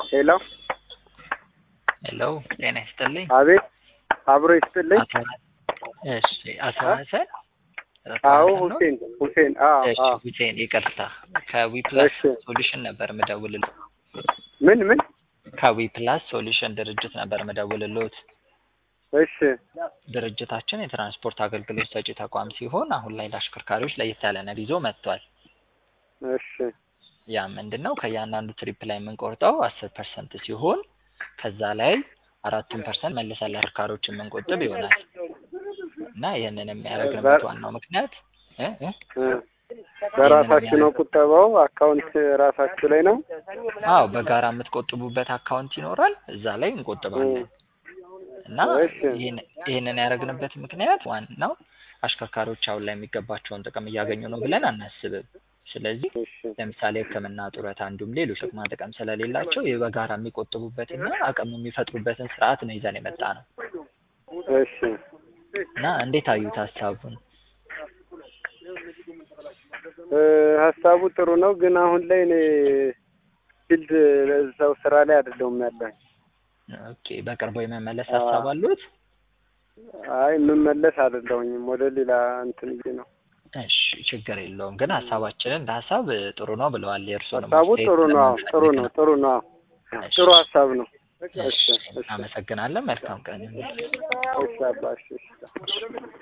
ሄሎ ሄሎ ጤና ይስጥልኝ። አቤት አብሮ ይስጥልኝ። አቶ እሺ፣ አቶ ሀሰን አዎ ነው? ሁሴን ሁሴን አዎ እሺ፣ አዎ ሁሴን ይቅርታ፣ ከዊፕላስ እሺ ሶሉሽን ነበር ምደውልልህ። ምን ምን ከዊፕላስ ሶሉሽን ድርጅት ነበር ምደውልልዎት። እሺ ድርጅታችን የትራንስፖርት አገልግሎት ሰጪ ተቋም ሲሆን አሁን ላይ ለአሽከርካሪዎች ለየት ያለ ነገር ይዞ መጥቷል። እሺ ያ ምንድን ነው? ከእያንዳንዱ ትሪፕ ላይ የምንቆርጠው አስር ፐርሰንት ሲሆን ከዛ ላይ አራቱን ፐርሰንት መልሰን ለአሽከርካሪዎች የምንቆጥብ ይሆናል እና ይህንን የሚያደርግንበት ዋናው ምክንያት እ እ እ በራሳችሁ ነው ቁጠባው? አካውንት ራሳችሁ ላይ ነው? አዎ በጋራ የምትቆጥቡበት አካውንት ይኖራል። እዛ ላይ እንቆጥባለን እና እሺ ይህን- ይህንን ያደረግንበት ምክንያት ዋናው አሽከርካሪዎች አሁን ላይ የሚገባቸውን ጥቅም እያገኙ ነው ብለን አናስብም። ስለዚህ እሺ ለምሳሌ ሕክምና፣ ጡረታ እንዲሁም ሌሎች ጥቅማ ጥቅም ስለሌላቸው ይህ በጋራ የሚቆጥቡበትና አቅም የሚፈጥሩበትን ስርዓት ነው ይዘን የመጣ ነው እሺ እና እንዴት አዩት ሀሳቡን? እ ሀሳቡ ጥሩ ነው፣ ግን አሁን ላይ እኔ ፊልድ እዛው ስራ ላይ አይደለሁም ያለሁኝ። ኦኬ በቅርቡ የመመለስ ሀሳብ አሉት? አይ የምመለስ አይደለሁኝም ወደ ሌላ እንትን ብዬ ነው። እሺ ችግር የለውም ግን ሀሳባችንን እንደ ሀሳብ ጥሩ ነው ብለዋል። የእርስዎንም ሀሳቡ አስተያየት ጥሩ ነው። አዎ ጥሩ ስለምንፈልግ ነው። ነው። ጥሩ ነው። አዎ እሺ ጥሩ ሀሳብ ነው። እሺ እሺ እሺ እናመሰግናለን። መልካም ቀን ይሁንልዎት። እሺ አባ እሺ እሺ